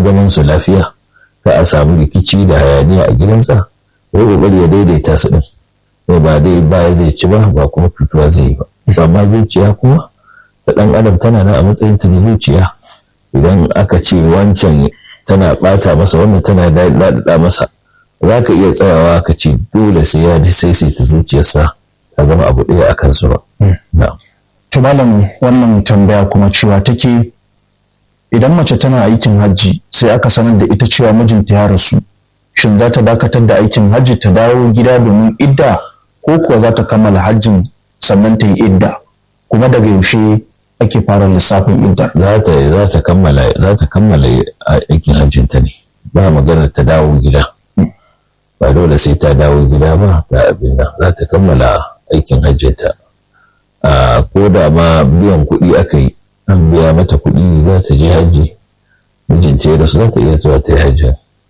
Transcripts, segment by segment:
zaman su lafiya ka a samu rikici da hayaniya a gidansa ya kokari ya daidaita su din ko ba dai baya zai ci ba ba kuma fituwa zai yi ba amma zuciya kuma ta dan adam tana nan a matsayin ta zuciya idan aka ce wancan tana bata masa wannan tana daɗaɗa masa za ka iya tsayawa ka ce dole sai ya sai sai ta zuciyarsa ta zama abu ɗaya a kansu ba. To malam wannan tambaya kuma cewa take idan mace tana aikin hajji sai aka sanar da ita cewa mijinta ya rasu shin za ta dakatar da aikin hajji ta dawo gida domin idda ko kuwa za ta kammala hajjin sannan ta yi idda kuma daga yaushe ake fara lissafin iddar. Za ta za ta kammala za ta kammala aikin hajjinta ne ba maganar ta dawo gida. ba dole sai ta dawo gida ba ta abin nan za ta kammala aikin hajjinta a ko da ma biyan kuɗi aka yi an biya mata kuɗi za ta je hajji mijinta ya rasu za ta iya zuwa ta yi hajjin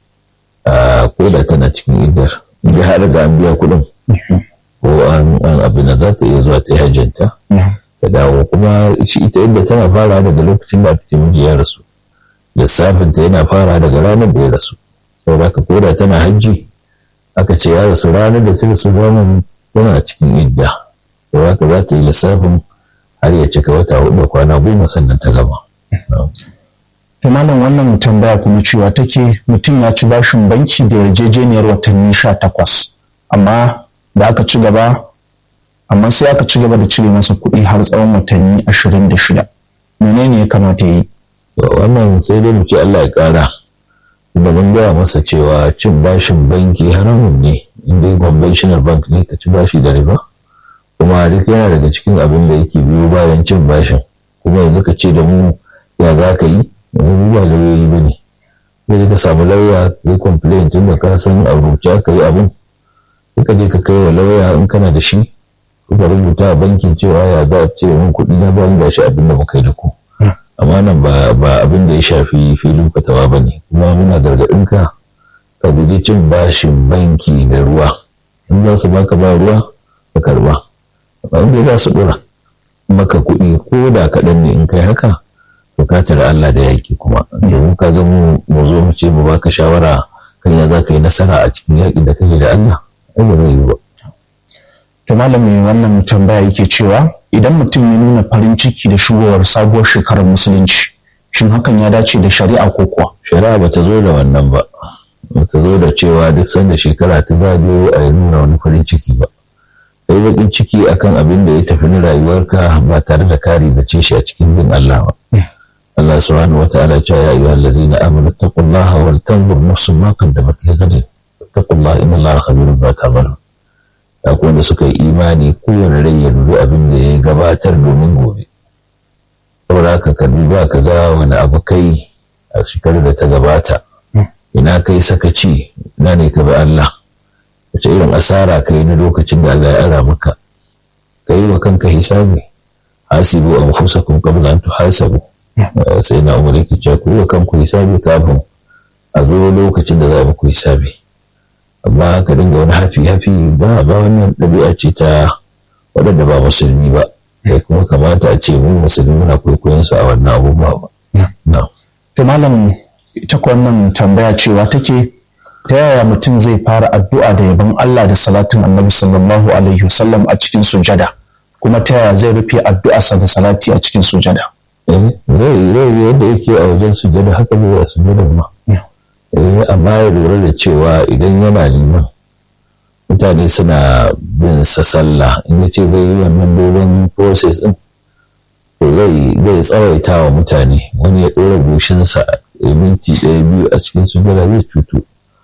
ko da tana cikin iddar inda har ga an biya kuɗin ko an abin nan za ta iya zuwa ta yi hajjinta ta dawo kuma shi ita inda tana fara daga lokacin da aka ce miji ya rasu lissafinta yana fara daga ranar da ya rasu saboda ka ko da tana hajji aka ce ya rasu ranar da ta rasu ranar tana cikin idda to haka za ta yi lissafin har ya cika wata hudu kwana goma sannan ta gama. To malam wannan tambaya kuma cewa take mutum ya ci bashin banki da yarjejeniyar watanni sha takwas amma da aka ci gaba amma sai aka ci gaba da cire masa kuɗi har tsawon watanni ashirin da shida menene ya kamata yi? wannan sai dai mu ce Allah ya ƙara. da mun gaya masa cewa cin bashin banki haramun ne inda conventional bank ne ka ci bashi da riba kuma duk yana daga cikin abin da yake biyo bayan cin bashin kuma yanzu ka ce da mu ya za ka yi yanzu ba lauyoyi ba ne sai ka samu lauya ka yi complain tun da ka san a rubuce ka yi abin sai ka je ka kai wa lauya in kana da shi ka rubuta a bankin cewa ya za a cire min kuɗi na bayan gashi abin da muka yi da ku amma nan ba abin da ya shafi filin fatawa ba ne kuma muna gargaɗin ka ka guji cin bashin banki da ruwa in za su baka ba ruwa ka karba amma in za su ɗora maka kuɗi ko da kaɗan ne in kai haka to ka tara Allah da yaki kuma domin ka ga mu mu zo mu ce mu baka shawara kan ya za ka yi nasara a cikin yaƙin da kake da Allah ai ba zai yi ba. To malami wannan tambaya yake cewa idan mutum ya nuna farin ciki da shigowar sabuwar shekarar musulunci shin hakan ya dace da shari'a ko kuwa shari'a bata zo da wannan ba bata zo da cewa duk sanda shekara ta zagayo a yi nuna wani farin ciki ba kai bakin ciki akan abin da ya tafi na rayuwarka ba tare da kari da ce shi a cikin bin Allah ba Allah subhanahu wa ta'ala cewa ya ayyuhal ladina amanu taqullaha wal tanzur nafsun ma qaddamat lighadin taqullaha inna Allaha khabirun bima ta'malun akwai wanda suka yi imani kowane rai ya dubi abin da ya gabatar domin gobe saboda haka ka duba ka ga wani abu kai a shekarar da ta gabata ina kai sakaci na ne ka bi Allah wace irin asara kai na lokacin da Allah ya ara maka ka yi wa kanka hisabi hasibu anfusakum qabla an tuhasabu sai na umar yake cewa ku yi wa kanku hisabi kafin a zo lokacin da za a muku hisabi amma ka dinga wani hafi hafi ba ba wannan ɗabi'a ce ta waɗanda ba musulmi ba da kuma kamata a ce mu musulmi muna kwaikwayon su a wannan abubuwa ba. To malam ita wannan tambaya cewa take ta yaya mutum zai fara addu'a da yabon Allah da salatin annabi sallallahu alaihi wasallam a cikin sujada kuma ta yaya zai rufe addu'arsa da salati a cikin sujada. Rai rai yadda yake a wajen sujada haka zai a sujada ma. amma ya lura da cewa idan yana liman mutane suna bin sa sallah in ya ce zai yi wannan dogon process din to zai zai tsawaita wa mutane wani ya ɗora goshinsa a minti ɗaya biyu a cikin sujada zai cutu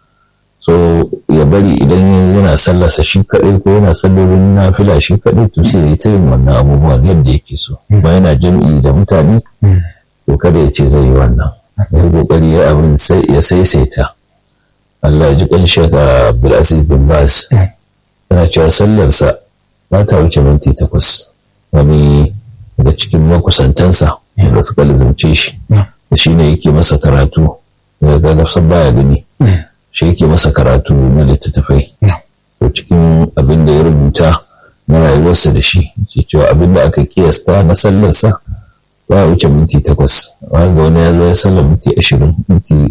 so ya bari idan yana sallarsa shi kaɗai ko yana sallolin nafila shi kaɗai to sai ya ta yin wannan abubuwan yadda yake so ba yana jam'i da mutane to kada ya ce zai yi wannan ya kokari ya abin sai ya saisaita Allah ya ji kan shaka Abdulaziz bin Bas yana cewa sallarsa ba ta wuce minti takwas wani daga cikin makusantansa da suka lizance shi da shi ne yake masa karatu daga gafsan baya gani shi yake masa karatu na littattafai to cikin abin da ya rubuta na rayuwarsa da shi ke cewa abin da aka kiyasta na sallarsa ba wuce minti takwas wanda wani ya zo ya sallar minti ashirin minti